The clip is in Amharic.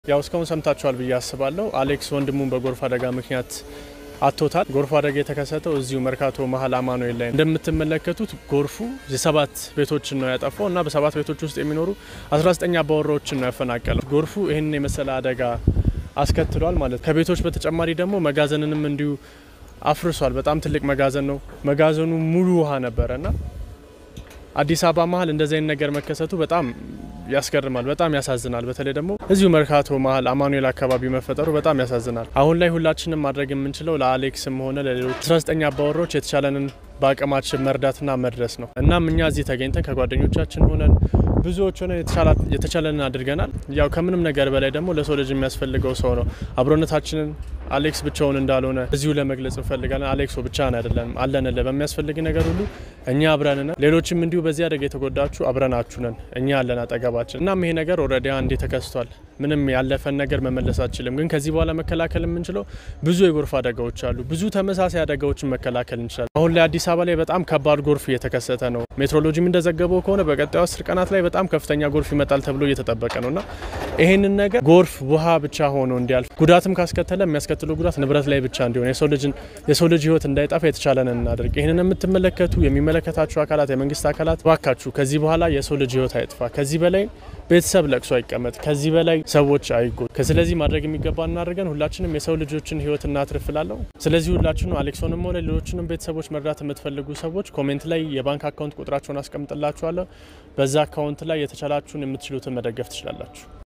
ያው እስካሁን ሰምታችኋል ብዬ አስባለሁ። አሌክስ ወንድሙን በጎርፍ አደጋ ምክንያት አቶታል። ጎርፍ አደጋ የተከሰተው እዚሁ መርካቶ መሀል አማኑኤል ላይ እንደምትመለከቱት ጎርፉ የሰባት ቤቶችን ነው ያጠፋው እና በሰባት ቤቶች ውስጥ የሚኖሩ 19 አባወራዎችን ነው ያፈናቀለው። ጎርፉ ይህንን የመሰለ አደጋ አስከትሏል ማለት ከቤቶች በተጨማሪ ደግሞ መጋዘንንም እንዲሁ አፍርሷል። በጣም ትልቅ መጋዘን ነው። መጋዘኑ ሙሉ ውሃ ነበረ እና አዲስ አበባ መሀል እንደዚህ አይነት ነገር መከሰቱ በጣም ያስገርማል፣ በጣም ያሳዝናል። በተለይ ደግሞ እዚሁ መርካቶ መሀል አማኑኤል አካባቢ መፈጠሩ በጣም ያሳዝናል። አሁን ላይ ሁላችንም ማድረግ የምንችለው ለአሌክስም ሆነ ለሌሎች 19 አባወራዎች የተቻለንን በአቅማችን መርዳትና መድረስ ነው። እናም እኛ እዚህ ተገኝተን ከጓደኞቻችን ሆነን ብዙዎች ሆነን የተቻለንን አድርገናል። ያው ከምንም ነገር በላይ ደግሞ ለሰው ልጅ የሚያስፈልገው ሰው ነው። አብሮነታችንን አሌክስ ብቻውን እንዳልሆነ እዚሁ ለመግለጽ እንፈልጋለን። አሌክሶ ብቻህን አይደለም፣ አለንልህ በሚያስፈልግ ነገር ሁሉ እኛ አብረን ነን። ሌሎችም እንዲሁ በዚህ አደጋ የተጎዳችሁ አብረናችሁ ነን፣ እኛ ያለን አጠገባችን። እናም ይሄ ነገር ኦልሬዲ አንዴ ተከስቷል። ምንም ያለፈን ነገር መመለስ አችልም። ግን ከዚህ በኋላ መከላከል የምንችለው ብዙ የጎርፍ አደጋዎች አሉ። ብዙ ተመሳሳይ አደጋዎችን መከላከል እንችላለን። አሁን ላይ አዲስ አበባ ላይ በጣም ከባድ ጎርፍ እየተከሰተ ነው። ሜትሮሎጂም እንደዘገበው ከሆነ በቀጣዩ አስር ቀናት ላይ በጣም ከፍተኛ ጎርፍ ይመጣል ተብሎ እየተጠበቀ ነው እና ይህንን ነገር ጎርፍ ውሃ ብቻ ሆኖ እንዲያልፍ ጉዳትም ካስከተለ የሚያስከትለው ጉዳት ንብረት ላይ ብቻ እንዲሆን የሰው ልጅን የሰው ልጅ ሕይወት እንዳይጠፋ የተቻለንን እናደርግ። ይህንን የምትመለከቱ የሚመለከታችሁ አካላት፣ የመንግስት አካላት ባካችሁ ከዚህ በኋላ የሰው ልጅ ሕይወት አይጥፋ። ከዚህ በላይ ቤተሰብ ለቅሶ አይቀመጥ። ከዚህ በላይ ሰዎች አይጎ ስለዚህ ማድረግ የሚገባ እናደርገን ሁላችንም የሰው ልጆችን ሕይወት እናትርፍላለሁ። ስለዚህ ሁላችንም አሌክሶንም ሆነ ሌሎችንም ቤተሰቦች መርዳት የምትፈልጉ ሰዎች ኮሜንት ላይ የባንክ አካውንት ቁጥራቸውን አስቀምጥላችኋለሁ። በዛ አካውንት ላይ የተቻላችሁን የምትችሉትን መደገፍ ትችላላችሁ።